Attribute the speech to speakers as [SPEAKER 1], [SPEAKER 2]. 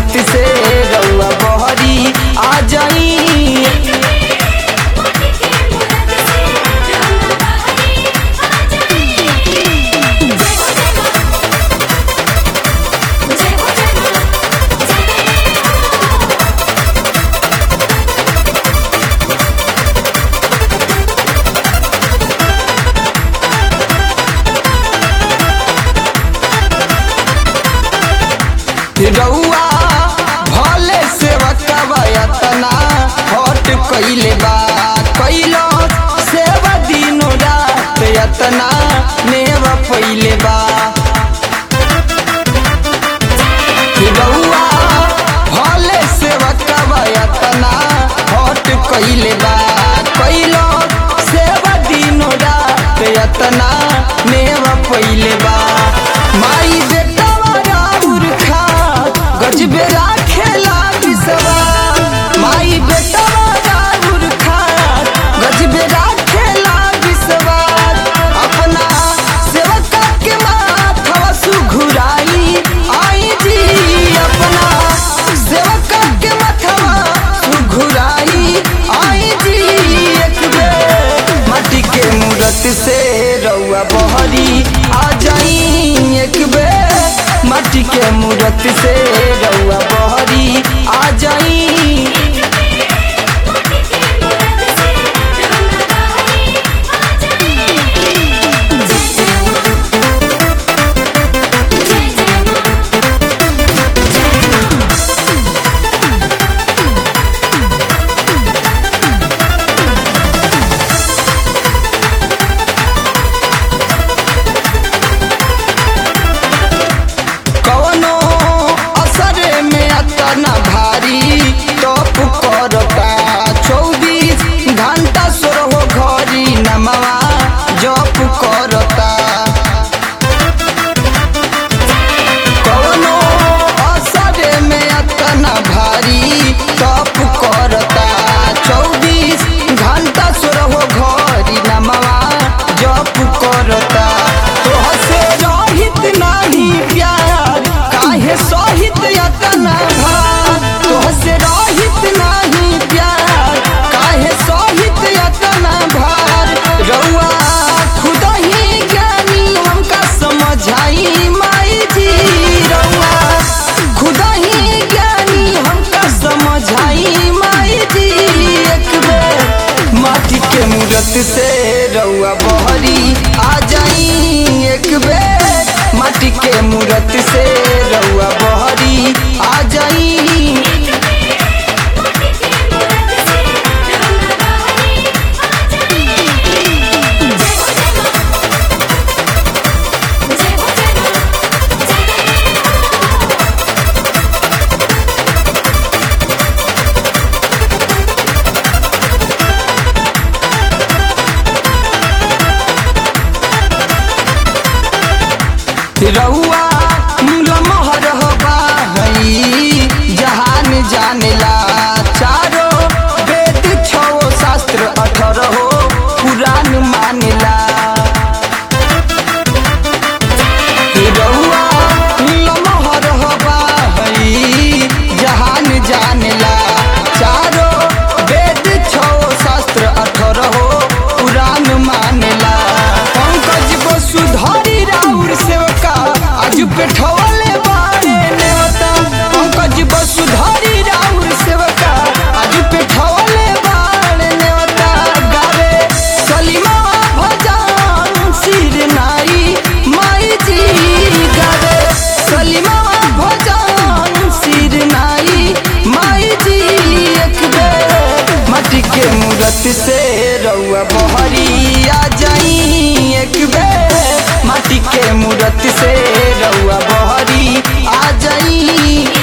[SPEAKER 1] मूरत से रउआ बहरी आ जाई रउआ भले सेवकवा यतना हट कइले बा कइलो सेवा दिनो रात यतना नेव पइले बा रउआ भले सेवकवा यतना हट कइले बा कइलो सेवा दिनो रात यतना नेव पइले बा माई बेटवा राउर खा गजबे राखेला बिसवा माई बेटवा राउर खा गजबे राखेला बिसवा अपना सेवका के माथवा सुघुराई आई जी अपना सेवका के माथवा सुघुराई आई जी एक बेर माटी के मूरत से रउआ बहरी आ जाई एक बेर माटी के मूरत से रउआ बहरी आ जाई कवनो असरे में अतना भारी टॉप करता चौबीस घंटा सोरहो घरी नमवा जप करता कवनो असरे में अतना भारी टॉप करता चौबीस घंटा सोरहो घरी नमवा जप करता तोह से रहित नाही प्यार काहे सहित यतना भार तोह से रहित नाही प्यार काहे सहित यतना भार रउआ खुद ही ज्ञानी हमका समझाई माई जी रउआ खुद ही ज्ञानी हमका समझाई माई जी एक बेर माटी के मूरत से रउआ बहरी आ जाई एक बेर माटी के मूरत से रउआ बहरी आ जाई रउआ लमहर हवा हई जहान जानेला चारो वेद छो शास्त्र अठरहो पुराण मानेला रउआ लमहर हवा हई जहान जानेला चारो वेद छो शास्त्र अठरहो पुराण मानेला पंकज वसुधरी राउर सेवका आज पेठवले बारे नेवता पंकज वसुधरी राउर सेवका आज पेठवले बारे नेवता गावे सलीमा भजन सिर नाई माई जी गावे सलीमा भजन सिर नाई माई जी एक बेर माटी के मूरत से रउआ बहरी आ जाई एक बेर माटी के मूरत से रउआ बहरी आ जाई